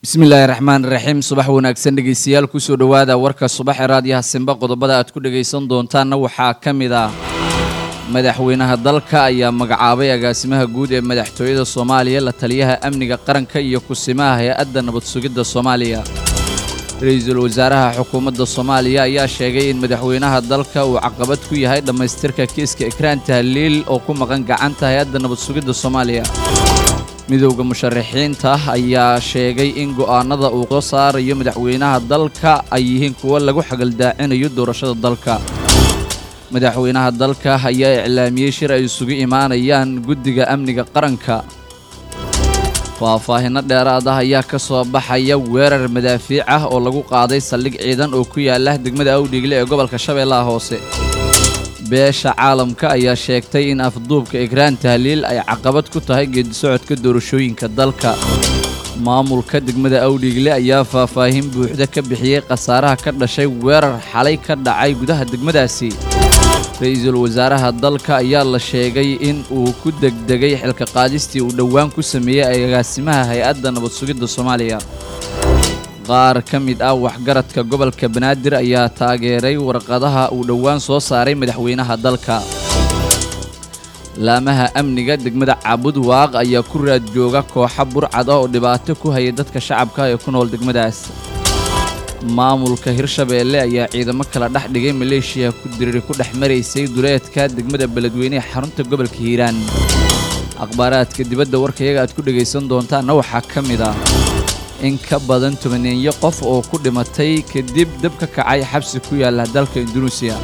bismillaahi raxmaan raxiim subax wanaagsan dhegeystayaal kusoo dhowaada warka subax ee raadiyaha simba qodobada aad ku dhagaysan doontaanna waxaa ka mid ah madaxweynaha dalka ayaa magacaabay agaasimaha guud ee madaxtooyada soomaaliya la taliyaha amniga qaranka iyo kusimaha hay-adda nabad sugidda soomaaliya ra-iisul wasaaraha xukuumadda soomaaliya ayaa sheegay in madaxweynaha dalka uu caqabad ku yahay dhammaystirka kiiska ekraan tahliil oo ku maqan gacanta hay-adda nabad sugidda soomaaliya midowda musharaxiinta ayaa sheegay in go'aanada uu soo saarayo madaxweynaha dalka ay yihiin kuwo lagu xagaldaacinayo doorashada dalka madaxweynaha dalka ayaa iclaamiyey shir ay isugu imaanayaan guddiga amniga qaranka faahfaahinno dheeraad ah ayaa ka soo baxaya weerar madaafiic ah oo lagu qaaday saldhig ciidan oo ku yaala degmada awdhiigle ee gobolka shabeellaha hoose beesha caalamka ayaa sheegtay in afduubka ekraan tahliil ay caqabad ku tahay geedisocodka doorashooyinka dalka maamulka degmada awdhiigle ayaa faahfaahin buuxda ka bixiyey khasaaraha ka dhashay weerar xalay ka dhacay gudaha degmadaasi ra-iisul wasaaraha dalka ayaa la sheegay in uu ku degdegay xilka qaadistii uu dhowaan ku sameeyey agaasimaha hay-adda nabad sugidda soomaaliya qaar ka mid ah waxgaradka gobolka banaadir ayaa taageeray warqadaha uu dhowaan soo saaray madaxweynaha dalka laamaha amniga degmada cabud waaq ayaa ku raad jooga kooxa burcad ah oo dhibaato ku haya dadka shacabka ee ku nool degmadaas maamulka hirshabeelle ayaa ciidamo kala dhex dhigay maleeshiya ku diriri ku dhex maraysay duleedka degmada beledweyne ee xarunta gobolka hiiraan akhbaaraadka dibadda warkayaga aad ku dhegaysan doontaanna waxaa ka mid ah in ka badan tobaneeyo qof oo ku dhimatay kadib dab ka kacay xabsi ku yaala dalka indunuusiya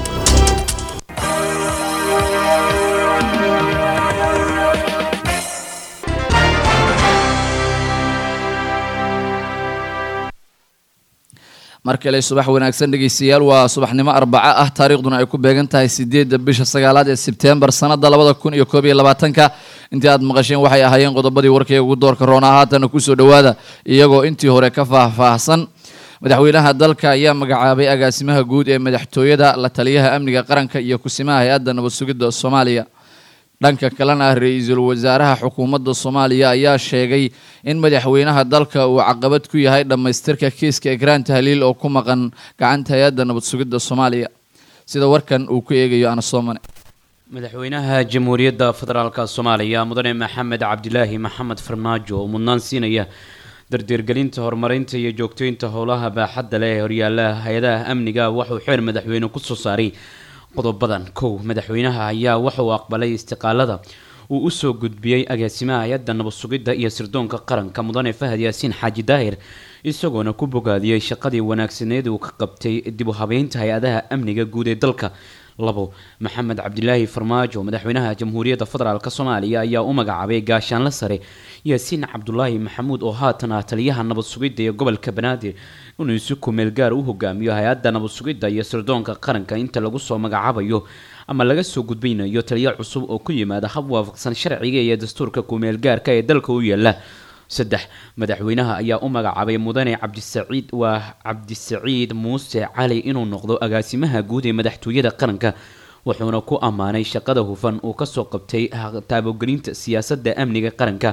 mar kale subax wanaagsan dhegeystayaal waa subaxnimo arbaco ah taariikhduna ay ku beegan tahay sideedda bisha sagaalaad ee sebtembar sanada labada kun iyo koob iyo labaatanka intii aad maqasheen waxay ahaayeen qodobadii warkayga ugu doorka roona haatana kusoo dhowaada iyagoo intii hore ka faahfaahsan madaxweynaha dalka ayaa magacaabay agaasimaha guud ee madaxtooyada la taliyaha amniga qaranka iyo kusimaha hay-adda nabad sugidda soomaaliya dhanka kalena ra-iisul wasaaraha xukuumadda soomaaliya ayaa sheegay in madaxweynaha dalka uu caqabad ku yahay dhammaystirka kiiska ekraan tahliil oo ku maqan gacanta hay-adda nabad sugidda soomaaliya sida warkan uu ku eegayo anasoomane madaxweynaha jamhuuriyadda federaalka soomaaliya mudane maxamed cabdilaahi maxamed farmaajo oo mudnaan siinaya dardeergelinta horumarinta iyo joogteynta howlaha baaxadda leh ee horyaalaha hay-adaha amniga waxuu xeer madaxweyne kusoo saaray qodobadan kow madaxweynaha ayaa waxa uu aqbalay istiqaalada uu usoo gudbiyey agaasimaha hay-adda nabad sugidda iyo sirdoonka qaranka mudane fahad yaasiin xaaji daahir isagoona ku bogaadiyey shaqadii wanaagsaneed uu ka qabtay dib u habeynta hay-adaha amniga guud ee dalka labo maxamed cabdilaahi farmaajo madaxweynaha jamhuuriyadda federaalk soomaaliya ayaa u magacaabay gaashaanle sare yaasiin cabdulaahi maxamuud oo haatan ah taliyaha nabad sugidda ee gobolka banaadir inuu si kumeel gaar u hogaamiyo hay-adda nabad sugidda iyo sirdoonka qaranka inta lagu soo magacaabayo ama laga soo gudbaynayo taliyo cusub oo ku yimaada hab waafaqsan sharciga iyo dastuurka kumeel gaarka ee dalka u yaala saddex madaxweynaha ayaa u magacaabay mudane cabdisaciid waa cabdisaciid muuse cali inuu noqdo agaasimaha guud ee madaxtooyada qaranka wuxuuna ku ammaanay shaqada hufan uu kasoo qabtay taabogelinta siyaasadda amniga qaranka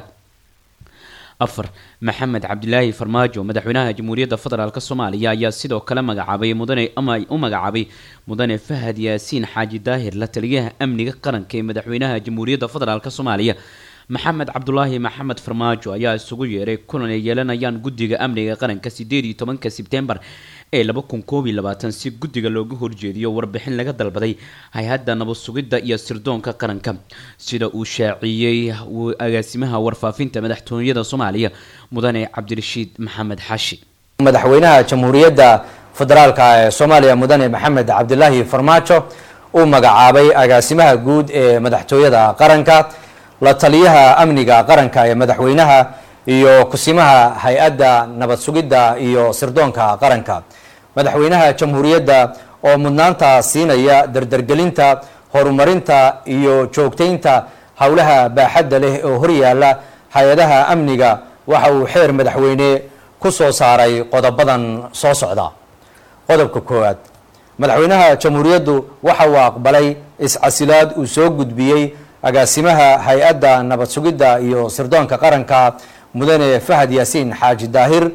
afar maxamed cabdilaahi farmaajo madaxweynaha jamhuuriyadda federaalk soomaaliya ayaa sidoo kale magacaabay mudane ama u magacaabay mudane fahad yaasiin xaaji daahir la taliyaha amniga qaranka ee madaxweynaha jamhuuriyadda federaalk soomaaliya maxamed cabdulaahi maxamed farmaajo ayaa isugu yeeray kulan ay yeelanayaan guddiga amniga qaranka sideed iyo tobanka sebtembar ee laba kun koob iyo labaatan si guddiga looga horjeediyo warbixin laga dalbaday hay-adda nabad sugidda iyo sirdoonka qaranka sida uu shaaciyey agaasimaha warfaafinta madaxtooyada soomaaliya mudane cabdirashiid maxamed xaashi madaxweynaha jamhuuriyadda federaalka ee soomaaliya mudane maxamed cabdilaahi farmaajo uu magacaabay agaasimaha guud ee madaxtooyada qaranka la taliyaha amniga qaranka ee madaxweynaha iyo kusimaha hay-adda nabad sugidda iyo sirdoonka qaranka madaxweynaha jamhuuriyadda oo mudnaanta siinaya dardargelinta horumarinta iyo joogteynta howlaha baaxadda leh oo horyaala hay-adaha amniga waxa uu xeer madaxweyne ku soo saaray qodobadan soo socda qodobka koowaad madaxweynaha jamhuuriyaddu waxa uu aqbalay iscasilaad uu soo gudbiyey agaasimaha hay-adda nabad sugidda iyo sirdoonka qaranka mudane fahad yaasiin xaaji daahir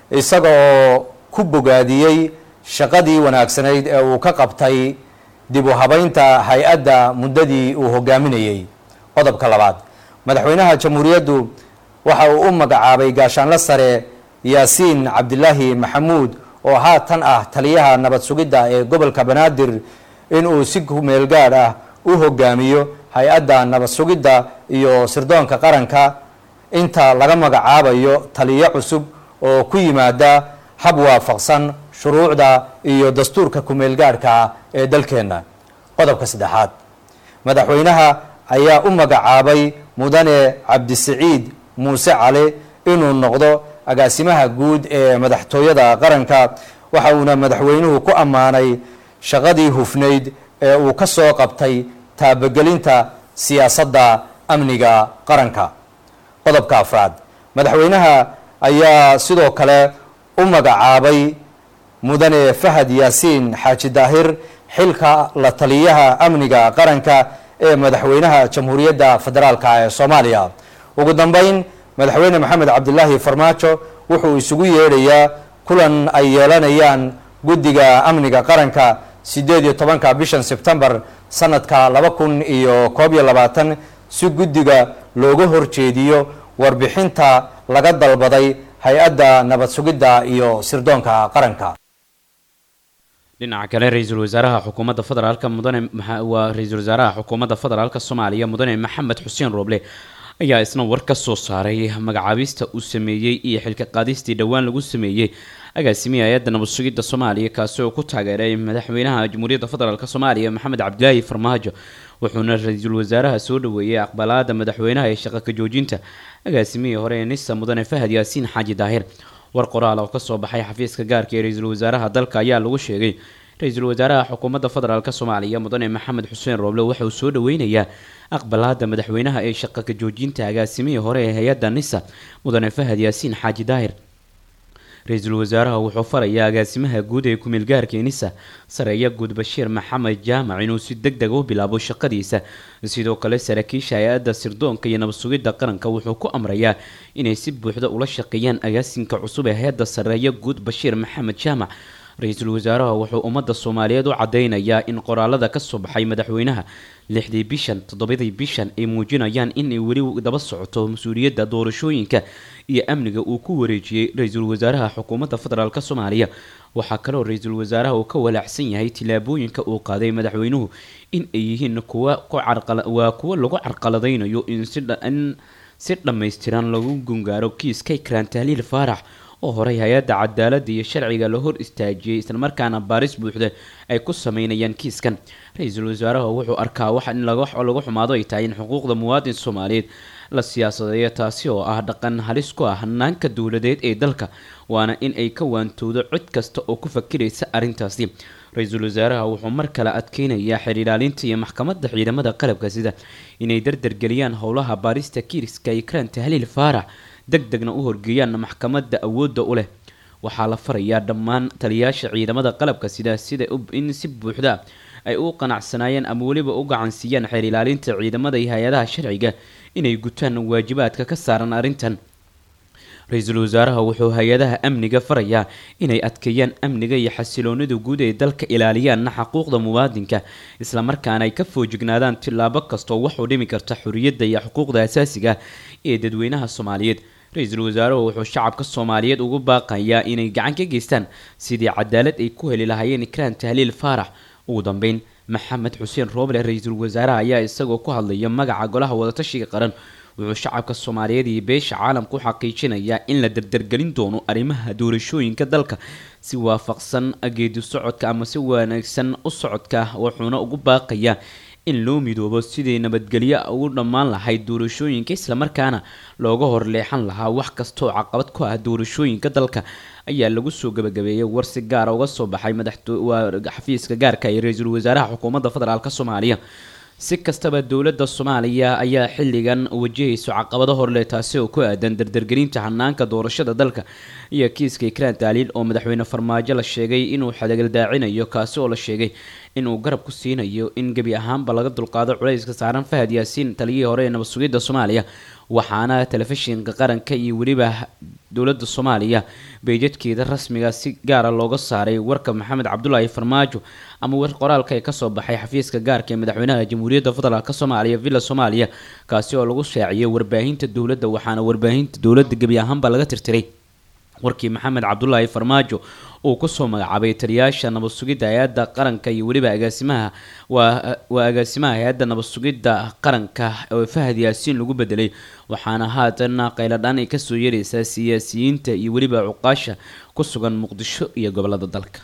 isaga oo ku bogaadiyey shaqadii wanaagsanayd ee uu ka qabtay dib u habeynta hay-adda muddadii uu hogaaminayey qodobka labaad madaxweynaha jamhuuriyaddu waxa uu u magacaabay gaashaanle sare yaasiin cabdilaahi maxamuud oo haatan ah taliyaha nabad sugidda ee gobolka banaadir inuu si kumeel gaadh ah u hogaamiyo hay-adda nabad sugidda iyo sirdoonka qaranka inta laga magacaabayo taliyo cusub oo ku yimaada hab waafaqsan shuruucda iyo dastuurka kumeel gaadhka ee dalkeenna qodobka saddexaad madaxweynaha ayaa u magacaabay mudane cabdisiciid muuse cali inuu noqdo agaasimaha guud ee madaxtooyada qaranka waxa uuna madaxweynuhu ku ammaanay shaqadii hufnayd ee uu ka soo qabtay taabagelinta siyaasadda amniga qaranka qodobka afraad madaxweynaha ayaa sidoo kale u magacaabay mudane fahad yaasiin xaaji daahir xilka la taliyaha amniga qaranka ee madaxweynaha jamhuuriyadda federaalka ee soomaaliya ugu dambeyn madaxweyne maxamed cabdilaahi farmaajo wuxuu isugu yeedhayaa kulan ay yeelanayaan guddiga amniga qaranka sideed iyo tobanka bishan sebtembar sanadka laba kun iyo koob iyo labaatan si guddiga looga horjeediyo warbixinta laga dalbaday hay-adda nabad sugidda iyo sirdoonka qaranka dhinaca kale ra-iisul wasaaraha xukuumadda federaalka mudane waa ra-iisul wasaaraha xukuumadda federaalka soomaaliya mudane maxamed xuseen rooble ayaa isna war ka soo saaray magacaabista uu sameeyey iyo xilka qaadistii dhowaan lagu sameeyey agaasimihi hay-adda nabad sugidda soomaaliya kaasi oo ku taageeray madaxweynaha jamhuuriyadda federaalk soomaaliya maxamed cabdilaahi farmaajo wuxuuna ra-iisul wasaaraha soo dhaweeyey aqbalaada madaxweynaha ee shaqa ka joojinta agaasimihii hore ee nisa mudane fahad yaasiin xaaji daahir war qoraal oo kasoo baxay xafiiska gaarka ee ra-iisul wasaaraha dalka ayaa lagu sheegay ra-iisul wasaaraha xukuumadda federaalk soomaaliya mudane maxamed xuseen rooble waxa uu soo dhaweynayaa aqbalaada madaxweynaha ee shaqa ka joojinta agaasimihii hore ee hay-adda nisa mudane fahad yaasiin xaaji daahir ra-iisul wasaaraha wuxuu farayaa agaasimaha guud ee kumeel gaarka nisa sareeya guud bashiir maxamed jaamac inuu si deg deg u bilaabo shaqadiisa sidoo kale saraakiisha hay-adda sirdoonka iyo nabad sugidda qaranka wuxuu ku amrayaa inay si buuxda ula shaqeeyaan agaasinka cusub ee hay-adda sareeya guud bashiir maxamed jaamac ra-iisul wasaaraha wuxuu ummadda soomaaliyeed u cadeynayaa in qoraalada kasoo baxay madaxweynaha lixdii bishan toddobadii bishan ay muujinayaan inay weli daba socoto mas-uuliyadda doorashooyinka iyo amniga uu ku wareejiyey ra-iisul wasaaraha xukuumadda federaalk soomaaliya waxaa kaloo ra-iisul wasaaraha uu ka walaacsan yahay tillaabooyinka uu qaaday madaxweynuhu in ay yihiin kuwa waa kuwo lagu carqaladeynayo in si dhammaystiran lagu gungaaro kiiska ikraan tahliil faarax oo horey hay-adda cadaaladda iyo sharciga la hor istaajiyey islamarkaana baaris buuxda ay ku sameynayaan kiiskan ra-iisul wasaaraha wuxuu arkaa wax in lagu xumaado ay tahay in xuquuqda muwaadin soomaaliyeed la siyaasadeeyo taasi oo ah dhaqan halis ku ah hanaanka dowladeed ee dalka waana in ay ka waantowdo cid kasta oo ku fakiraysa arrintaasi ra-iisul wasaaraha wuxuu mar kale adkeynayaa xiriiraalinta iyo maxkamadda ciidamada qalabka sida inay dardargeliyaan howlaha baarista kiiska ikraan tahliil faarax deg degna u horgeeyaan maxkamadda awoodda u leh waxaa la farayaa dhammaan taliyaasha ciidamada qalabka sida sida in si buuxda ay u qanacsanaayeen ama weliba u gacansiiyaan xeer ilaalinta ciidamada iyo hay-adaha sharciga inay gutaan waajibaadka ka saaran arrintan ra-iisul wasaaraha wuxuu hay-adaha amniga farayaa inay adkeeyaan amniga iyo xasiloonida guud ee dalka ilaaliyaanna xaquuqda muwaadinka islamarkaana ay ka foojignaadaan tillaabo kastoo waxuu dhimi karta xorriyadda iyo xuquuqda asaasiga ee dadweynaha soomaaliyeed ra-iisul wasaaruhu wuxuu shacabka soomaaliyeed ugu baaqayaa inay gacan ka geystaan sidii cadaalad ay ku heli lahaayeen ikraan tahliil faarax ugu dambeyn maxamed xuseen rooble ra-iisul wasaaraha ayaa isagoo ku hadlaya magaca golaha wadatashiga qaran wuxuu shacabka soomaaliyeed iyo beesha caalamka u xaqiijinayaa in la dardargelin doono arrimaha doorashooyinka dalka si waafaqsan geedi socodka ama si wanaagsan u socodka wuxuuna ugu baaqayaa in loo midoobo sidii nabadgelyo ugu dhammaan lahayd doorashooyinka islamarkaana looga horleexan lahaa wax kastaoo caqabad ku ah doorashooyinka dalka ayaa lagu soo gabagabeeyay war si gaara uga soo baxay madaxxafiiska gaarka ee ra-iisul wasaaraha xukuumadda federaalk soomaaliya si kastaba dowladda soomaaliya ayaa xilligan wajahayso caqabado horleh taasi oo ku aadan dardargelinta hanaanka doorashada dalka iyo kiiska ikraan taaliil oo madaxweyne farmaajo la sheegay inuu xadagaldaacinayo kaasi oo la sheegay inuu garab ku siinayo in gebi ahaanba laga dulqaado culayska saaran fahad yaasiin taliyihii hore ee nabad sugidda soomaaliya waxaana telefishinka qaranka iyo weliba dowladda soomaaliya beejadkeeda rasmiga si gaara looga saaray warka maxamed cabdulaahi farmaajo ama war qoraalka ee kasoo baxay xafiiska gaarka ee madaxweynaha jamhuuriyadda federaalk soomaaliya villa soomaaliya kaasi oo lagu shaaciyay warbaahinta dowladda waxaana warbaahinta dowladda gebi ahaanba laga tirtiray warkii maxamed cabdulaahi farmaajo uu kusoo magacaabay taliyaasha nabad sugidda hay-adda qaranka iyo weliba agaasimaha waa waa agaasimaha hay-adda nabad sugidda qaranka oo fahad yaasiin lagu bedelay waxaana haatan qayladhaan ay kasoo yeeraysaa siyaasiyiinta iyo weliba cuqaasha ku sugan muqdisho iyo gobolada dalka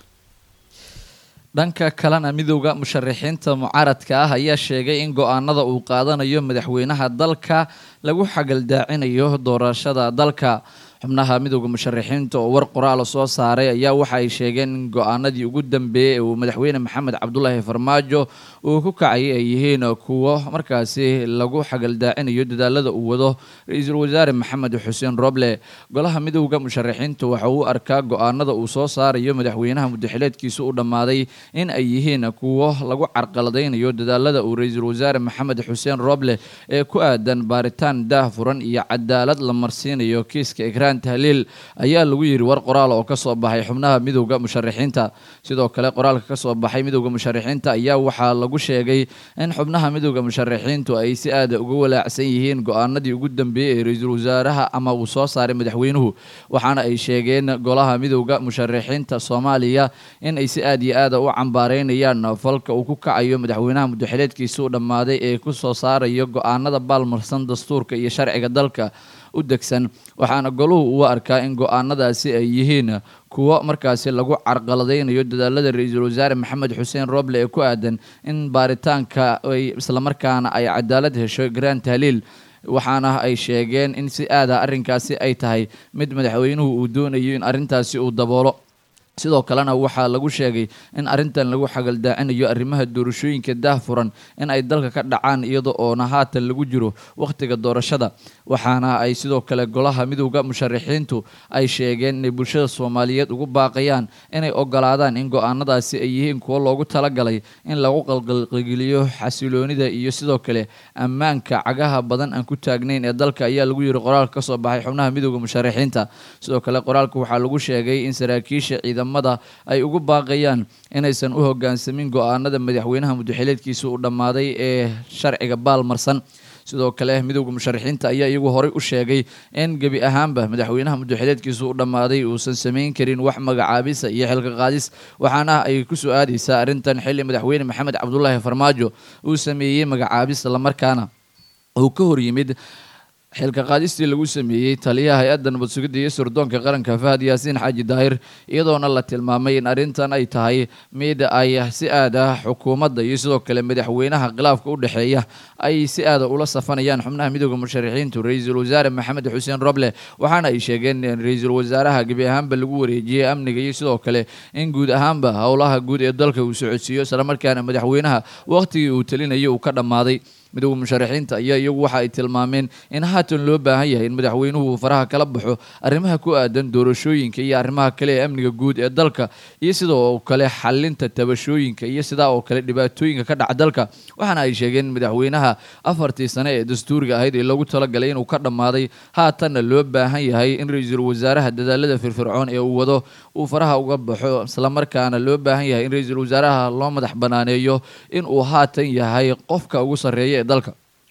dhanka kalena midowda musharaxiinta mucaaradka ah ayaa sheegay in go-aanada uu qaadanayo madaxweynaha dalka lagu xagaldaacinayo doorashada dalka xubnaha midowda musharaxiinta oo war qoraala soo saaray ayaa waxa ay sheegeen in go-aanadii ugu dambeeyey ee uu madaxweyne maxamed cabdulaahi farmaajo uu ku kacay ay yihiin kuwo markaasi lagu xagaldaacinayo dadaalada uu wado ra-iisul wasaare maxamed xuseen roble golaha midowda musharaxiinta waxa uu arkaa go-aanada uu soo saarayo madaxweynaha mudaxileedkiisa u dhammaaday in ay yihiin kuwo lagu carqaladaynayo dadaalada uu ra-iisul wasaare maxamed xuseen roble ee ku aadan baaritaan daahfuran iyo cadaalad la marsiinayo kiiska ikraan tahliil ayaa lagu yiri war qoraal oo kasoo baxay xubnaha midowda musharaxiinta sidoo kale qoraalka kasoo baxay midowda musharaxiinta ayaa waxaa lagu sheegay in xubnaha midowda musharaxiintu ay si aada uga walaacsan yihiin go-aanadii ugu dambeeyey ee ra-iisul wasaaraha ama uu soo saaray madaxweynuhu waxaana ay sheegeen golaha midowda musharaxiinta soomaaliya in ay si aad iyo aada u cambaareynayaan falka uu ku kacayo madaxweynaha mudaxileedkiisa u dhammaaday ee kusoo saarayo go-aanada baalmarsan dastuurka iyo sharciga dalka u degsan waxaana goluhu uu arkaa in go-aanadaasi ay yihiin kuwo markaasi lagu carqaladaynayo dadaalada ra-iisul wasaare maxamed xuseen roble ee ku aadan in baaritaanka ay islamarkaana ay cadaalad hesho grand tahliil waxaana ay sheegeen in si aada arrinkaasi ay tahay mid madaxweynuhu uu doonayo in arrintaasi uu daboolo sidoo kalena waxaa lagu sheegay in arrintan lagu xagaldaacinayo arrimaha doorashooyinka daahfuran in ay dalka ka dhacaan iyada oona haatan lagu jiro wakhtiga doorashada waxaana ay sidoo kale golaha midowda musharaxiintu ay sheegeen inay bulshada soomaaliyeed ugu baaqayaan inay ogolaadaan in go-aanadaasi ay yihiin kuwo loogu talagalay in lagu qalqalqigeliyo xasiloonida iyo sidoo kale ammaanka cagaha badan aan ku taagnayn ee dalka ayaa lagu yiri qoraalka kasoo baxay xubnaha midowda musharaxiinta sidoo kale qoraalka waxaa lagu sheegay in saraakiisha ciidamada ay ugu baaqayaan inaysan u hogaansamin go-aanada madaxweynaha mudaxileedkiisa uu dhammaaday ee sharciga baalmarsan sidoo kale midowda musharaxiinta ayaa iyagu horey u sheegay in gebi ahaanba madaxweynaha mudaxileedkiisa u dhammaaday uusan samayn karin wax magacaabisa iyo xilka qaadis waxaana ay ku soo aadaysaa arrintan xilli madaxweyne maxamed cabdulaahi farmaajo uu sameeyey magacaabis islamarkaana uu ka hor yimid xilka qaadistii lagu sameeyey taliyaha hay-adda nabad sugidda iyo sirdoonka qaranka fahad yaasiin xaaji daahir iyadoona la tilmaamay in arrintan ay tahay mid ay si aada xukuumadda iyo sidoo kale madaxweynaha khilaafka u dhexeeya ay si aada ula safanayaan xubnaha midowda musharaxiintu ra-iisul wasaare maxamed xuseen roble waxaana ay sheegeen in ra-iisul wasaaraha gebi ahaanba lagu wareejiyey amniga iyo sidoo kale in guud ahaanba howlaha guud ee dalka uu socodsiiyo islamarkaana madaxweynaha wakhtigii uu talinayay uu ka dhammaaday midowda musharaxiinta ayaa iyagu waxa ay tilmaameen in haatan loo baahan yahay in madaxweynuhu uu faraha kala baxo arrimaha ku aadan doorashooyinka iyo arrimaha kale ee amniga guud ee dalka iyo sidoo kale xalinta tabashooyinka iyo sidaa oo kale dhibaatooyinka ka dhaca dalka waxaana ay sheegeen in madaxweynaha afartii sane ee dastuuriga ahayd ee loogu talagalay inuu ka dhammaaday haatanna loo baahan yahay in ra-iisul wasaaraha dadaalada firfircoon ee uu wado uu faraha uga baxo islamarkaana loo baahan yahay in ra-iisul wasaaraha loo madax banaaneeyo in uu haatan yahay qofka ugu sarreeya dalka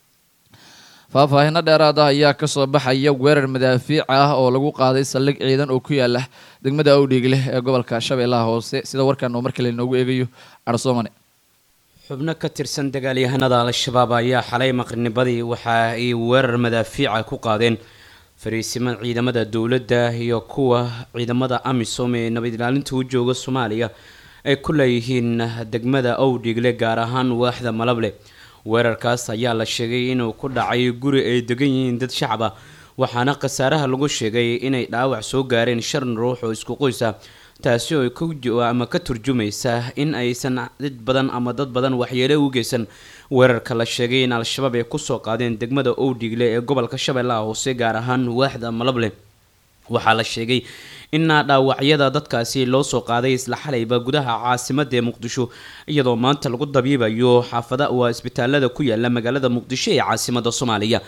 faahfaahino dheeraad ah ayaa kasoo baxaya weerar madaafiic ah oo lagu qaaday saldhig ciidan oo ku yaala degmada awdhiigleh ee gobolka shabeellaha hoose sida warkan uu mar kale inoogu eegayo carsoomane xubno ka tirsan dagaalyahanada al-shabaab ayaa xalay maqribnibadii waxa ay weerar madaafiica ku qaadeen fariisimo ciidamada dowladda iyo kuwa ciidamada amisom ee nabad ilaalinta u jooga soomaaliya ay ku leeyihiin degmada owdhiigle gaar ahaan waaxda malable weerarkaas ayaa la sheegay inuu ku dhacay guri ay degan yihiin dad shacab ah waxaana khasaaraha lagu sheegay inay dhaawac soo gaareen shan ruux oo isku qoysa taasi oo ama ka turjumaysa in aysan dad badan ama dad badan waxyeelo u geysan weerarka la sheegay in al-shabaab ay kusoo qaadeen degmada owdhiigle ee gobolka shabeellaha hoose gaar ahaan waaxda malable waxaa la sheegay inaa dhaawacyada dadkaasi loo soo qaaday isla xalayba gudaha caasimada ee muqdisho iyadoo maanta lagu dabiibayo xaafada waa isbitaalada ku yaala magaalada muqdisho ee caasimada soomaaliya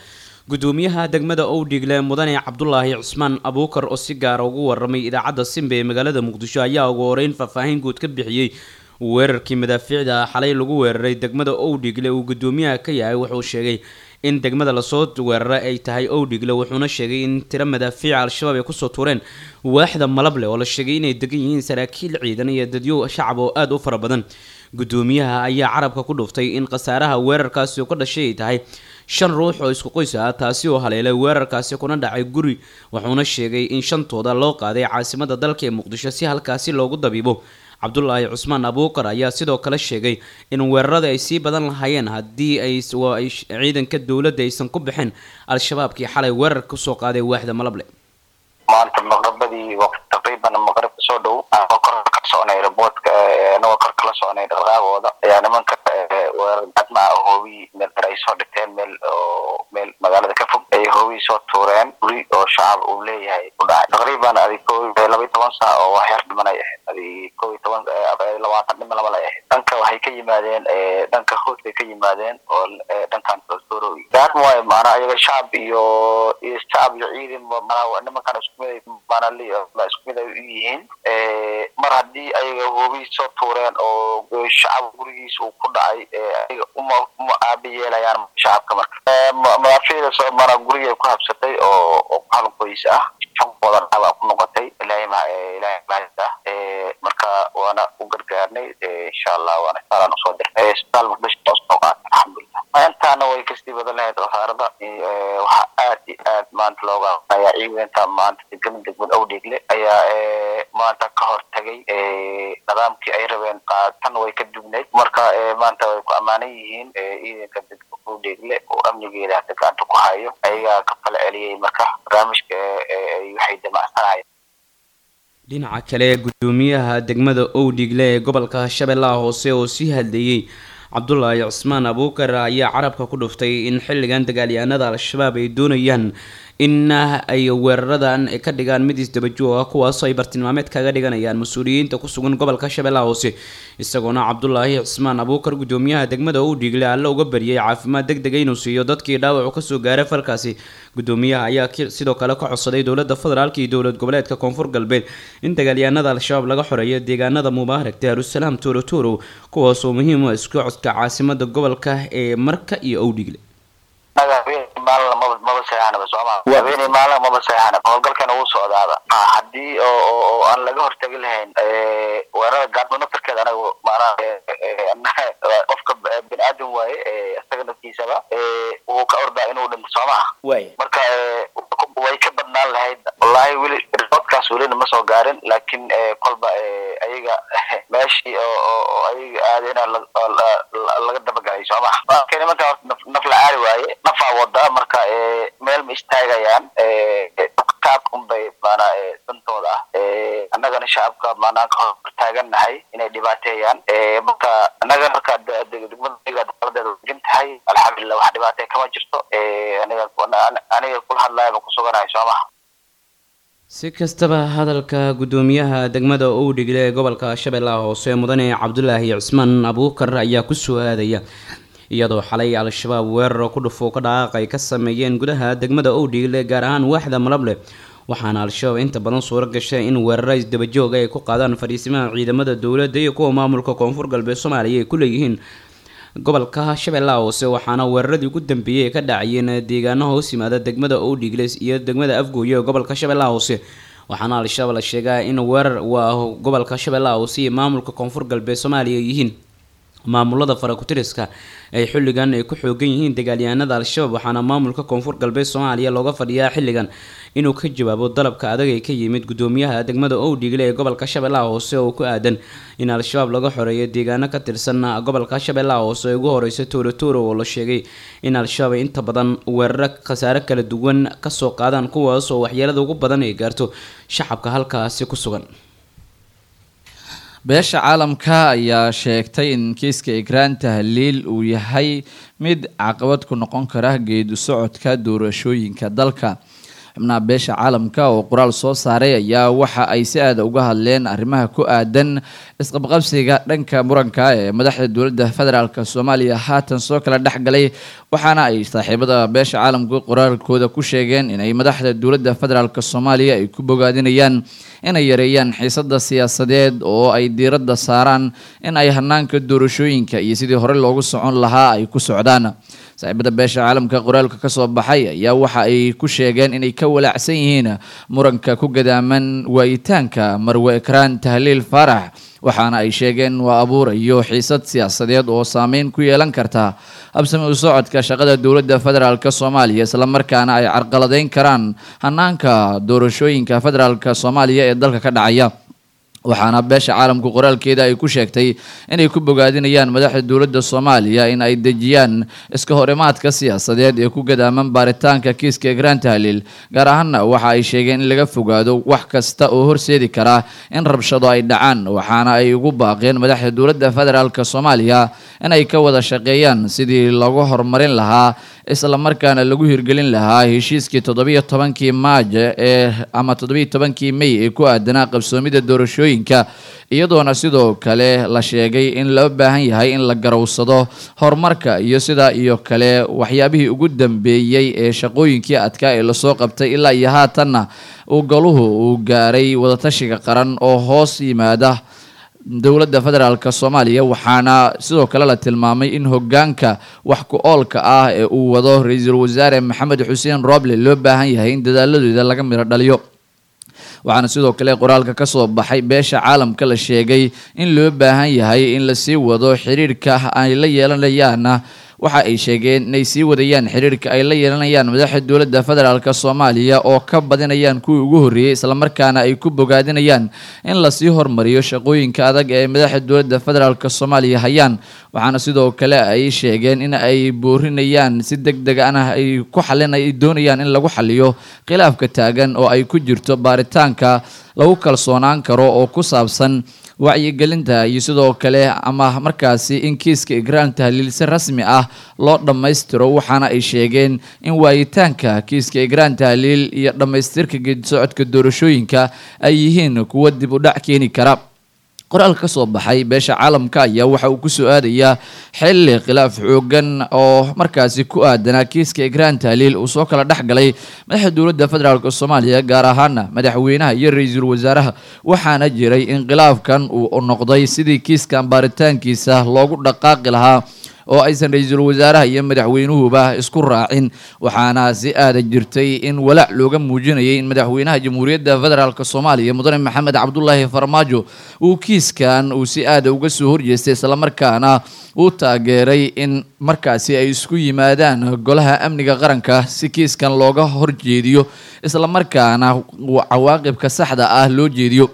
gudoomiyaha degmada owdhigle mudane cabdulaahi cusmaan abuukar oo si gaara ugu waramay idaacadda simba ee magaalada muqdisho ayaa ugu horeyn faahfaahin guud ka bixiyey weerarkii madaafiicda xalay lagu weeraray degmada owdhigle uu gudoomiyaha ka yahay wuxuu sheegay in degmada lasoo weeraray ay tahay owdhigle wuxuuna sheegay in tiro madaafiica al-shabaab ay kusoo tuureen waaxda malable oo la sheegay inay degan yihiin saraakiil ciidan iyo dadyo shacab oo aada u fara badan gudoomiyaha ayaa carabka ku dhuftay in khasaaraha weerarkaasi oo ka dhashay ay tahay shan ruux oo isku qoys ah taasi oo haleelay weerarkaasi kuna dhacay guri wuxuuna sheegay in shantooda loo qaaday caasimada dalka ee muqdisho si halkaasi loogu dabiibo cabdulaahi cusmaan abuukar ayaa sidoo kale sheegay in weerarada ay sii badan lahaayeen haddii ay ciidanka dowladda aysan ku bixin al-shabaabkii xalay weerar kusoo qaaday waaxda malable maanta maqribadii taqriiban maqribka soo dhow anagoo kor ka soconay raboodka anagoo kor kala soconay dhaqaaqooda ayaa nimanka weerar cadma ah hoobiyi meel dar ay soo dhigteen meel oo meel magaalada ka fog ay hoobiyi soo tuureen guri oo shacab uu leeyahay ku dhacay taqriiban adi ko laba iyo toban saac oo wax yar dhiman ay ahayd adi ko iyo toban labaatan dhiman lama lay ahayd dhanka waxay ka yimaadeen dhanka hoos bay ka yimaadeen oo dhankan soorowi gaarma waayo maanaa iyaga shacab iyo iyo shacab iyo ciidan manaa nimankan isku mid manali isku mid ay u yihiin mar haddii ayaga hoobiyi soo tuureen oo shacab gurigiisa uu ku dhacay ayaga uma uma aabi yeelayaan shacabka marka madaafiicda soo mana gurigay ku habsatay oo oo hal qoys ah shankooda dhaabaa ku noqotay ilaahay ma ilaahay mahadda marka waana u gargaarnay insha allah waana isbitaalaan usoo dirnay isbitaal muqdisho oo soo qaatay alxamdulilah intaana way kasii badan lahayd wasaarada waxaa aad iyo aad maanta looga ayaa ciidanka maanta degmada degmada owdheegle ayaa maanta ka hortagay nidaamkii ay rabeen tan way ka dugnayd marka maanta way ku ammaanan yihiin ciidanka degmada owdheegle oo amnigeeda hada gacanta ku hayo ayagaa ka fala celiyey marka barnaamijka waxay damacsanahay dhinaca kale gudoomiyaha degmada owdhigle ee gobolka shabeellaha hoose oo sii hadleeyey cabdulaahi cusmaan abuukar ayaa carabka ku dhuftay in xilligan dagaalyahanada al-shabaab ay doonayaan in ay weeraradan ka dhigaan mid isdabajoog ah kuwaasoo ay bartilmaameed kaga dhiganayaan mas-uuliyiinta ku sugan gobolka shabeellaha hoose isagoona cabdulaahi cusmaan abuukar gudoomiyaha degmada owdhigle alle uga bariyay caafimaad deg dega inuu siiyo dadkii dhaawacu kasoo gaaray falkaasi gudoomiyaha ayaa sidoo kale ka codsaday dowlada federaalk iyo dowlad goboleedka koonfur galbeed in dagaalyahanada al-shabaab laga xoreeyo deegaanada mubaarak daarusalaam toorotoro kuwaasoo muhiim u isku codka caasimada gobolka ee marka iyo owdhigle maalna maba maba seexanaba sooma habeenay maalna maba seexana howlgalkana wuu socdaaba haddii oo oo aan laga hortagi lahayn weerarada gaadmo naftarkeeda anaga maanaa qofka bini aadam waaye isaga naftiisaba wuu ka ordaa inuu dhinto sooma marka way ka badnaan lahayd wallahi weli riboodkaas welina ma soo gaarin laakiin kolba ayaga meeshii oo ayaga aadena laga dabagalay sooma marka nimanka horta naf la caari waaye nafaa wada marka meel ma istaagayaan kaabkunbay maanaa dantooda ah annagana shacabka maanaa ka hor taagannahay inay dhibaateeyaan marka annaga marka degmada daladeeda wajin tahay alxamdulilah wax dhibaatee kama jirto aniga aniga kula hadlaayaba kusuganahay soo maha si kastaba hadalka gudoomiyaha degmada owdhigle ee gobolka shabeellaha hoose mudane cabdulaahi cusmaan abuukar ayaa kusoo aadaya iyadoo xalay al-shabaab weerar ku dhufo ka dhaqaaq ay ka sameeyeen gudaha degmada owdhigle gaar ahaan waaxda malable waxaana al-shabaab inta badan suuro gashay in weeraro isdabajooga ay ku qaadaan fadhiisimaha ciidamada dowladda iyo kuwa maamulka koonfur galbeed soomaaliya ay ku leeyihiin gobolka shabeellaha hoose waxaana weeraradii ugu dambeeyey ay ka dhacayeen deegaano hoos yimaada degmada owdhigle iyo degmada afgooye ee gobolka shabeellaha hoose waxaana al-shabaab la sheegaa in weerar waa gobolka shabeellaha hoose iyo maamulka koonfur galbeed soomaaliya ay yihiin maamulada farakutiriska ay xilligan ay ku xoogan yihiin dagaalyahanada al-shabaab waxaana maamulka koonfur galbeed soomaaliya looga fadhiyaa xilligan inuu ka jawaabo dalabka adag ee ka yimid gudoomiyaha degmada owdhigle ee gobolka shabeellaha hoose oo ku aadan in al-shabaab laga xoreeyo deegaano ka tirsan gobolka shabeellaha hoose ee ugu horeysa toorotoro oo la sheegay in al-shabaab inta badan weeraro khasaare kala duwan kasoo qaadaan kuwaas oo waxyeelada ugu badan ay gaarto shacabka halkaasi ku sugan beesha caalamka ayaa sheegtay in kiiska ikraan tahliil uu yahay mid caqabad ku noqon kara geedu socodka doorashooyinka dalka xubnaha beesha caalamka oo qoraal soo saaray ayaa waxa ay si aada uga hadleen arrimaha ku aadan isqabqabsiga dhanka muranka ee madaxda dowladda federaalk soomaaliya haatan soo kala dhex galay waxaana ay saaxiibada beesha caalamka qoraalkooda ku sheegeen inay madaxda dowladda federaalk soomaaliya ay ku bogaadinayaan inay yareeyaan xiisada siyaasadeed oo ay diiradda saaraan in ay hanaanka doorashooyinka iyo sidii hore loogu socon lahaa ay ku socdaan saaxiibada beesha caalamka qoraalka kasoo baxay ayaa waxa ay ku sheegeen inay ka walaacsan yihiin muranka ku gadaaman waayitaanka marwe ekraan tahliil faarax waxaana ay sheegeen waa abuurayo xiisad siyaasadeed oo saameyn ku yeelan karta habsami u socodka shaqada dowladda federaalk soomaaliya islamarkaana ay carqaladeyn karaan hanaanka doorashooyinka federaalk soomaaliya ee dalka ka dhacaya waxaana beesha caalamku qoraalkeeda ay ku sheegtay inay ku bogaadinayaan madaxda dowladda soomaaliya in ay dejiyaan iska horimaadka siyaasadeed ee ku gadaaman baaritaanka kiiska egraan tahliil gaar ahaana waxa ay sheegeen in laga fogaado wax kasta oo horseedi kara in rabshado ay dhacaan waxaana ay ugu baaqeen madaxda dowladda federaalk soomaaliya in ay ka wada shaqeeyaan sidii lagu horumarin lahaa islamarkaana lagu hirgelin lahaa heshiiskii toddobiyo tobankii maajo ee ama toddobiyo tobankii may ee ku aadanaa qabsoomida doorashooyinka iyadoona sidoo kale la sheegay in loo baahan yahay in la garowsado horumarka iyo sidaa iyo kale waxyaabihii ugu dambeeyey ee shaqooyinkii adkaa ee lasoo qabtay ilaa iyo haatanna uu goluhu uu gaaray wadatashiga qaran oo hoos yimaada dowladda federaalk soomaaliya waxaana sidoo kale la tilmaamay in hogaanka wax ku oolka ah ee uu wado ra-iisul wasaare maxamed xuseen roble loo baahan yahay in dadaaladooda laga midho dhaliyo waxaana sidoo kale qoraalka kasoo baxay beesha caalamka la sheegay in loo baahan yahay in lasii wado xiriirka ay la yeelanayaana waxa ay sheegeen inay sii wadayaan xiriirka ay la yeelanayaan madaxda dowladda federaalk soomaaliya oo ka badinayaan kuwii ugu horreeyey islamarkaana ay ku bogaadinayaan in lasii hormariyo shaqooyinka adag ee madaxda dowladda federaalk soomaaliya hayaan waxaana sidoo kale ay sheegeen in ay boorinayaan si deg deg ana ay ku xalin ay doonayaan in lagu xaliyo khilaafka taagan oo ay ku jirto baaritaanka lagu kalsoonaan karo oo ku saabsan wacyigelinta iyo sidoo kale ama markaasi in kiiska igraan tahliil si rasmi ah loo dhammaystiro waxaana ay sheegeen in waayitaanka kiiska igraan tahliil iyo dhammaystirka geedisocodka doorashooyinka ay yihiin kuwo dib u dhac keeni kara qoraal ka soo baxay beesha caalamka ayaa waxa uu kusoo aadayaa xilli khilaaf xoogan oo markaasi ku aadanaa kiiska igraan tahliil uu soo kala dhex galay madaxda dowladda federaalk soomaaliya gaar ahaana madaxweynaha iyo ra-iisul wasaaraha waxaana jiray in khilaafkan uu noqday sidii kiiskan baaritaankiisa loogu dhaqaaqi lahaa oo aysan ra-iisul wasaaraha iyo madaxweynuhuba isku raacin waxaana si aada jirtay in walaac looga muujinayay in madaxweynaha jamhuuriyadda federaalk soomaaliya mudane maxamed cabdulaahi farmaajo uu kiiskan uu si aada uga soo horjeestay islamarkaana uu taageeray in markaasi ay isku yimaadaan golaha amniga qaranka si kiiskan looga horjeediyo islamarkaana cawaaqibka saxda ah loo jeediyo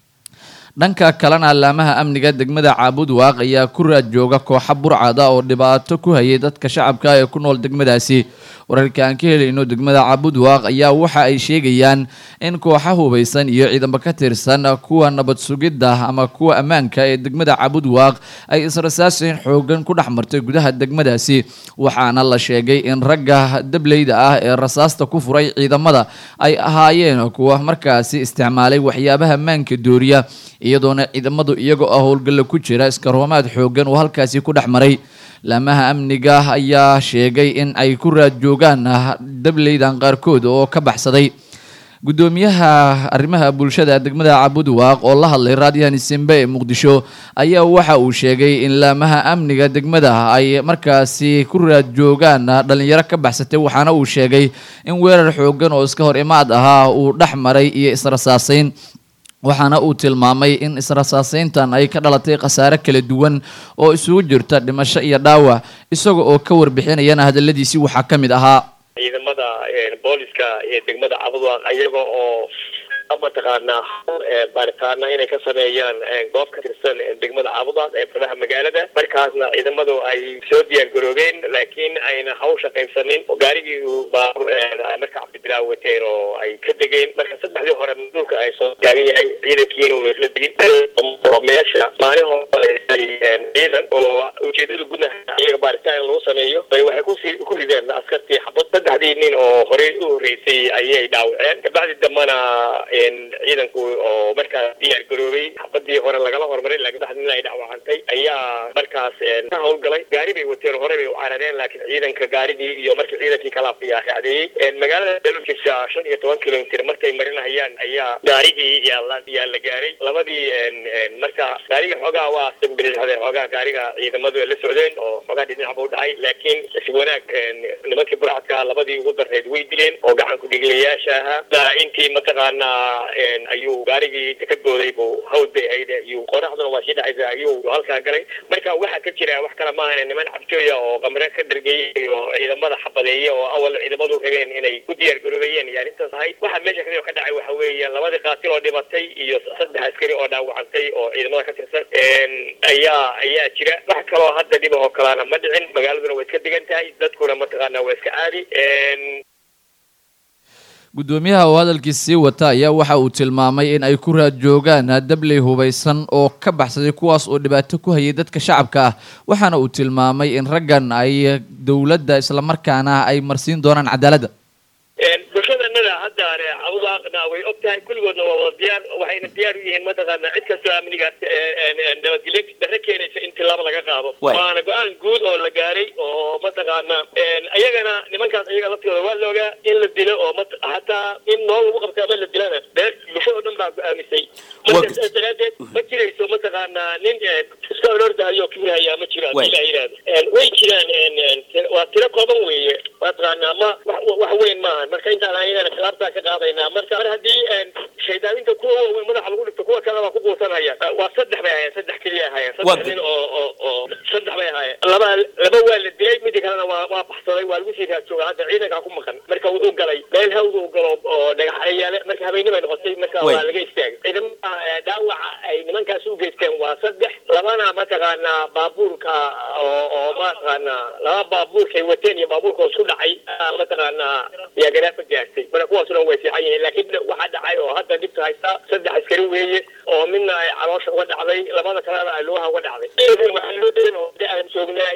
dhanka kalena laamaha amniga degmada caabud waaq ayaa ku raad jooga kooxa burcada oo dhibaato ku hayay dadka shacabka ee ku nool degmadaasi wararka aan ka helayno degmada caabud waaq ayaa waxa ay sheegayaan in kooxa hubaysan iyo ciidamo ka tirsan kuwa nabad sugidda ama kuwa ammaanka ee degmada caabud waaq ay israsaasin xoogan ku dhex martay gudaha degmadaasi waxaana la sheegay in ragga dableyda ah ee rasaasta ku furay ciidamada ay ahaayeen kuwa markaasi isticmaalay waxyaabaha ammaanka dooriya iyadoona ciidamadu iyagoo ah howlgalla ku jira iskaroomaad xoogan oo halkaasi ku dhex maray laamaha amniga ayaa sheegay in ay ku raad joogaan dableydan qaarkood oo ka baxsaday guddoomiyaha arrimaha bulshada degmada cabud waaq oo la hadlay raadiyahani simbe ee muqdisho ayaa waxa uu sheegay in laamaha amniga degmada ay markaasi ku raad joogaan dhalinyaro ka baxsatay waxaana uu sheegay in weerar xoogan oo iska hor imaad ahaa uu dhex maray iyo israsaasayn waxaana uu tilmaamay in israsaasayntan ay ka dhalatay khasaare kala duwan oo isugu jirta dhimasho iyo dhaawac isaga oo ka warbixinayana hadaladiisii waxaa ka mid ahaa ciidamada booliska ee degmada cabudwaaq iyaga oo mataqaanaa baaritaana inay ka sameeyaan goob ka tirsan degmada caabudaas ee bardaha magaalada markaasna ciidamadu ay soo diyaar garoobeen laakiin ayna hawsha qaybsanin oo gaarigii uu baabuur marka cabdibilaa wateen oo ay ka degeen marka saddexdii hore dhulka ay soo taagan yahay ciidankiina uu isla degin oo meesha maalin hore ciidan oo ujeedada gudaha iyaga baaritaan lagu sameeyo bay waxay kusi ku rideen askartii xabad saddexdii nin oo horey u horreysay ayay dhaawaceen kabacdi dambana ciidanku oo markaas diyaar garoobay xabadii hore lagala hormaray laakiin saddex nin ay dhaawacantay ayaa markaas ka howlgalay gaari bay wateen hore bay u carareen laakiin ciidanka gaarigii iyo markii ciidankii kala ayaa raacdeeyey magaalada dalkiisa shan iyo toban kilomitr markay marinayaan ayaa gaarigii yaa yaa la gaaray labadii marka gaariga xoogaa waa sambirixdeen xoogaa gaariga ciidamadu la socdeen oo xoogaa dhinacba u dhacay laakiin si wanaag nimankii burcadka labadii ugu darreed way dileen oo gacan ku-dhigliyayaasha ahaa intii mataqaanaa ayuu gaarigii ka booday buu hawd bay ahayd ayuu qoraxduna waa sii dhacaysa ayuu halkaa galay marka waxaa ka jira wax kale maahan niman cabtooya oo qamre ka dhargeeyey oo ciidamada xabadeeya oo awal ciidamadu rabeen inay ku diyaar garoobayeen iyo arrintaas ahayd waxaa meesha kale ka dhacay waxa weeye labadii qaatil oo dhimatay iyo saddex askari oo dhaawacantay oo ciidamada ka tirsan ayaa ayaa jira wax kaloo hadda dhib oo kalena ma dhicin magaaladuna way iska degan tahay dadkuna mataqaanaa waa iska caadi guddoomiyaha oo hadalkii sii wata ayaa waxa uu tilmaamay in ay ku raad joogaan dabley hubaysan oo ka baxsaday kuwaas oo dhibaato ku hayay dadka shacabka ah waxaana uu tilmaamay in raggan ay dowladda islamarkaana ay marsiin doonaan cadaaladda bulshadanada hadda cabudaaqna way og tahay kulligoodna waa wada diyaar waxayna diyaar u yihiin mataqaana cid kastoo amniga nabadgelyo darre keenaysa in tilaabo laga qaado waana go-aan guud oo la gaaray oo mataqaana ayagana nimankaas ayaga laftooda waa loogaa in la dilo oo hataa in nool lagu qabta ama la dilana bulshada o dhan baa go-aamisay marka saas daraadeed ma jirayso mataqaana nin iska orordahayo kibrahaya ma jiro hadii la yidhahdo way jiraan waa tiro kooban weeye mataqaana ma wax weyn maaha marka intaan ayagana khilaaftaa ka qaadaynaa marka mar haddii shaydaaninta kuwa waaweyn madaxa lagu dhigto kuwa kale waa ku guursanaya waa saddex bay ahaayeen saddex keliya ahaayeen saddex nin oo oo oo saddex bay ahaayeen laba laba waa la dilay midda kalena waa waa baxsaday waa lagu sii raajooga hadda ciidankaa ku maqan marka wuxuu galay meel hawd uu galo oo dhagax yaale marka habeenimo ay noqotay marka waa laga istaagay ciidamada dhaawaca ay nimankaas u geysteen waa saddex labana mataqaanaa baabuurka oo oo mataqaanaa laba baabuurkay wateen iyo baabuurka isku dhacay mataqaanaa yaa garaafa gaartay marka kuwaasuna way fiican yihiin laakiin waxaa dhacay oo hadda dhibta haysta saddex askari weeye oo midna ay caloosha uga dhacday labada kalena ay lugaha uga dhacday waxaa loo degan oo de aan joognaa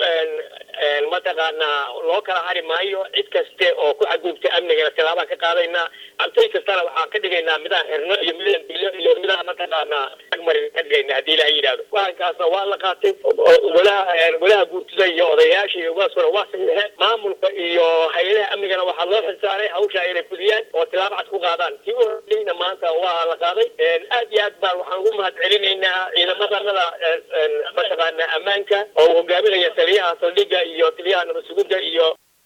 mataqaanaa loo kala hari maayo cid kaste oo ku xadgudubta amnigana tilaabaan ka qaadaynaa cabtay kastana waxaan ka dhigaynaa midaan xirno iyo midaan dilo iyo midaan mataqaanaa agmari ka dhigaynaa haddii ilaha yidhahdo waankaasna waa la qaatay golaha golaha guurtida iyo odayaasha iyo ugaaskuna waa saxiixeen maamulka iyo hay-adaha amnigana waxaa loo xilsaaray hawsha inay fuliyaan oo tilaabo cad ku qaadaan kii u horeyna maanta waa la qaaday aad iyo aad baan waxaan ugu mahad celinaynaa ciidamadanada mataqaanaa ammaanka oo hogaaminaya taliyaha saldhiga iyo taliyaha nabad sugidda iyo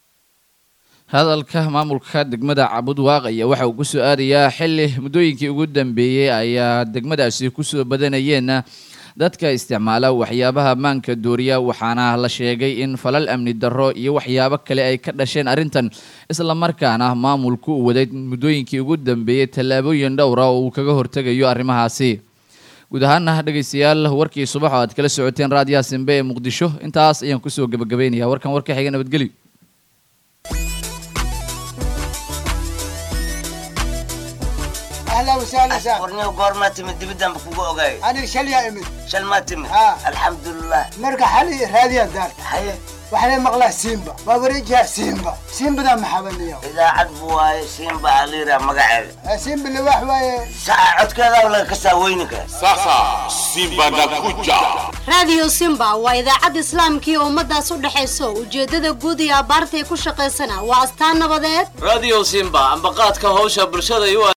hadalka maamulka degmada cabudwaaq ayaa waxa uu ku soo aadayaa xilli muddooyinkii ugu dambeeyey ayaa degmadaasi kusoo badanayeen dadka isticmaala waxyaabaha maanka dooriya waxaana la sheegay in falal amni darro iyo waxyaabo kale ay ka dhasheen arrintan islamarkaana maamulku uu waday muddooyinkii ugu dambeeyey tallaabooyin dhowra oo uu kaga hortegayo arrimahaasi guud ahaana dhegaystayaal warkii subax oo aad kala socoteen raadiyaha simbe ee muqdisho intaas ayaan kusoo gebagabaynayaa warkan warka xiga nabadgelyo اهلا وسهلا سهلا ورني وقور تمد دبدان بكوكو اوغاي انا شل يا امي شل ما تمد ها. الحمد لله مرقى حالي راديا دار حي وحنا مقلا سيمبا بابريجها سيمبا سيمبا ذا محبن اليوم اذا عدبوا سيمبا عليرا مقعد سيمبا اللي واحد ساعة عد كذا ولا كسا وينك Sasa Simba nakuja. raadiyo simba waa idaacad islaamkii ummadaas u dhexayso ujeedada guud iyo abaartay ku shaqaysana waa astaan nabadeed radio simba ambaqaadka hawsha bulshada iyo